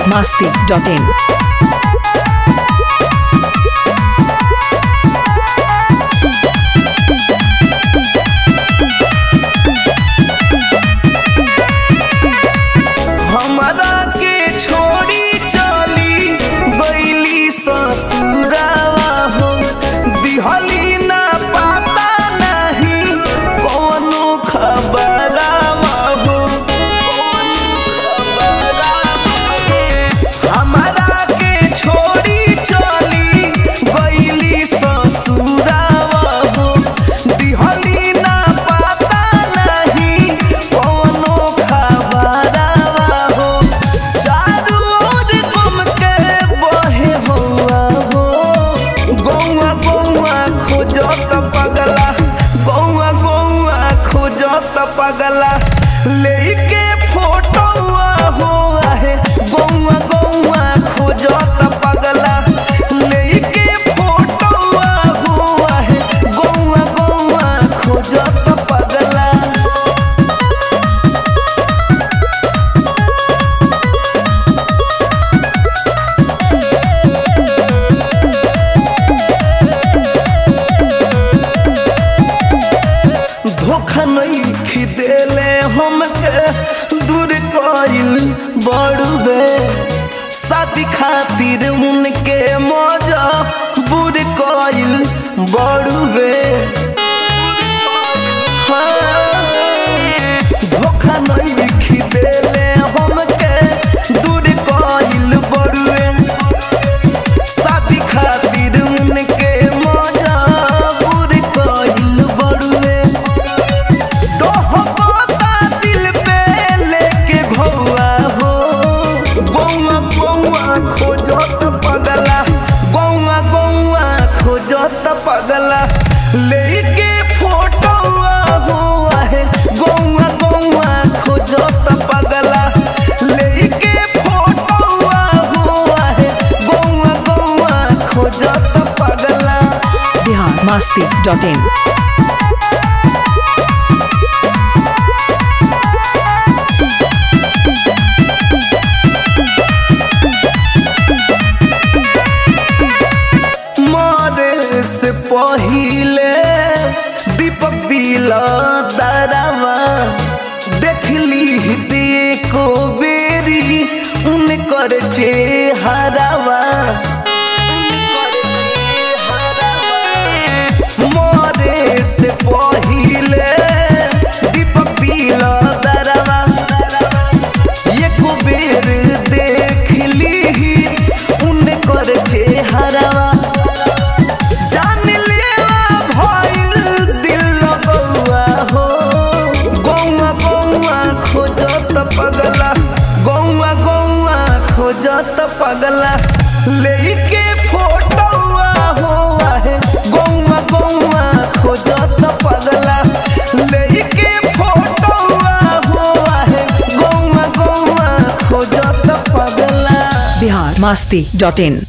masti.in. हमरा के छोड़ी चली गईली ससुरावा हो दिहली ना पता नहीं कौनो खबरावा हो हमरा के छोड़ी चली गईली ससुरावा हो दिहली ना पता नहीं कौनो खबरावा हो चारू ओर घूम के बहे हौवा हो गौवा गौवा खोजत पगला गौवा गौवा खोजत पगला लेके फोटोआ हो आहे गौवा गौवा खोजत पगला लेके फोटोआ हो आहे गौवा गौवा खोजत पगला धोखा नहीं खिदेले हमके दूर कइल बड़ुबे शादी खातिर उनके मजा बुर कइल बड़ुबे हाँ, धोखा नहीं खिदेले हमके दूर कइल बड़ुबे शादी खातिर उनके मजा बुर कइल बड़ुए डोहबता दिल पे लेके घौआ हो गौआ गौआ खोजत पगला गौआ गौआ खोजत पगला लेके फोटोआ हो आहे गौआ गौआ खोजत पगला लेके फोटोआ हो आहे गौआ गौआ खोजत पगला Bihar masti.in. मारे से पहिले दीपक दिला दरावा देखली देखो बेरी उनकर चेहरावा मारे से पहिले दीपक दिला दरावा एको बेर देख ली उनकर चेहरावा जान लेवा भइल दिल लगौआ हो गौआ गौआ खोजत पगला गौआ गौआ खोजत पगला लेके फोटोआ हो आहे गौआ गौआ खोजत पगला लेके फोटोआ हो आहे गौआ गौआ खोजत पगला Bihar masti.in.